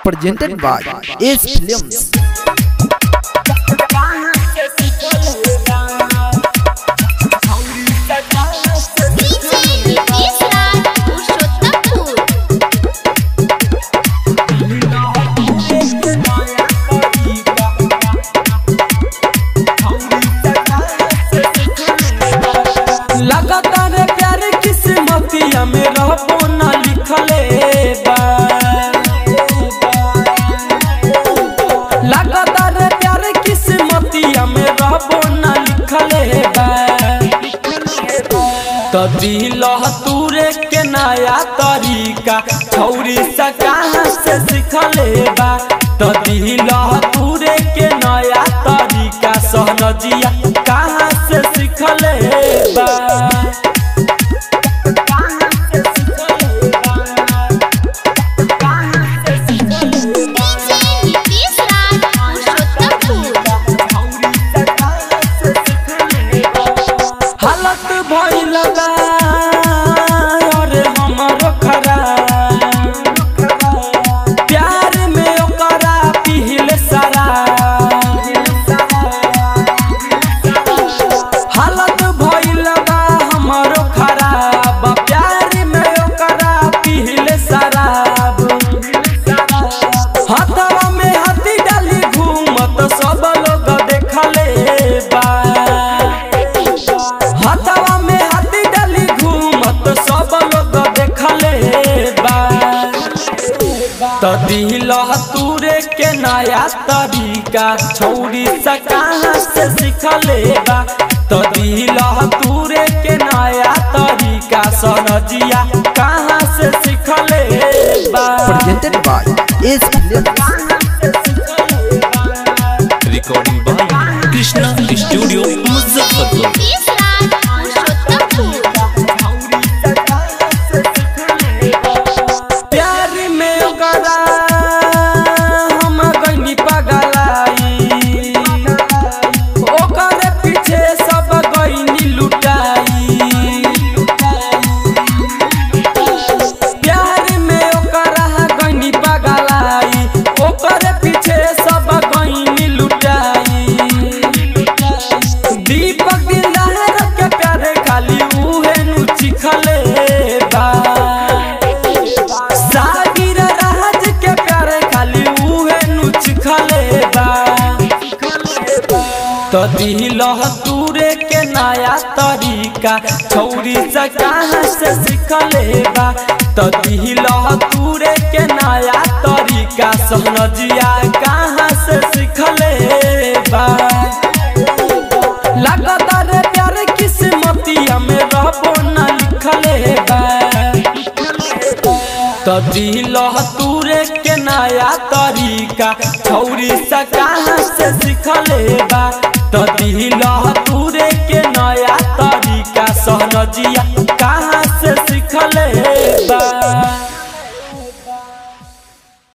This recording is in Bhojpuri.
presented by Ace Films. DJ Nitish Raj Purushottampur. लगातार प्यार किस्मतिया में रहबो ना लिखले बा लगातार प्यार किस्मतिया में रहबो ना लिखले बा तो दिल तूरे के नया तरीका छौरी सा कहाँ से सिखले बा तो दिल तूरे के नया तरीका सहनजिया कहाँ से सिखले बा DJ Nitish Raj Purushottampur. हालत भइल बा अरे हमरो खराब प्यार में ओकरा पिहिल सारा हालत भइल बा हमरो खराब प्यार में ओकरा पिहिल शराब हाथवा में हाथी डाली घूमत सब लोग देखले बा हाथवा में हाथी डाली घूमत सब लोग देखले बा तो दिल तूरे के नया तरीका छौरी सा कहाँ से सिखले बा तो दिल तूरे के नया तरीका सनजिया कहाँ से सिखले बा Presented by Ace Films. recording by Krishna Studio Muzaffarpur. Nitish Raj Purushottampur. प्यार में ओकरा हम गइनी पगलाई ओकरे पीछे सब गइनी लुटाई प्यार में ओकरा गइनी पगलाई ओकरे पीछे सब गइनी लुटाई दीपक दिलदार के प्यार खाली उहे नु चिखले बा सागिर राज के प्यार खाली उहे नु चिखले बा तो दिल तूरे के नया तरीका छौरी से कहाँ से सिखले बा तो दिल तूरे के नया तरीका सहनजिया कहाँ से सिखले बा लगातार प्यार किस्मतिया में रहबो ना लिखले बा तो दिल तूरे के नया तरीका छौरी सा कहाँ से सिखले बा तो दिल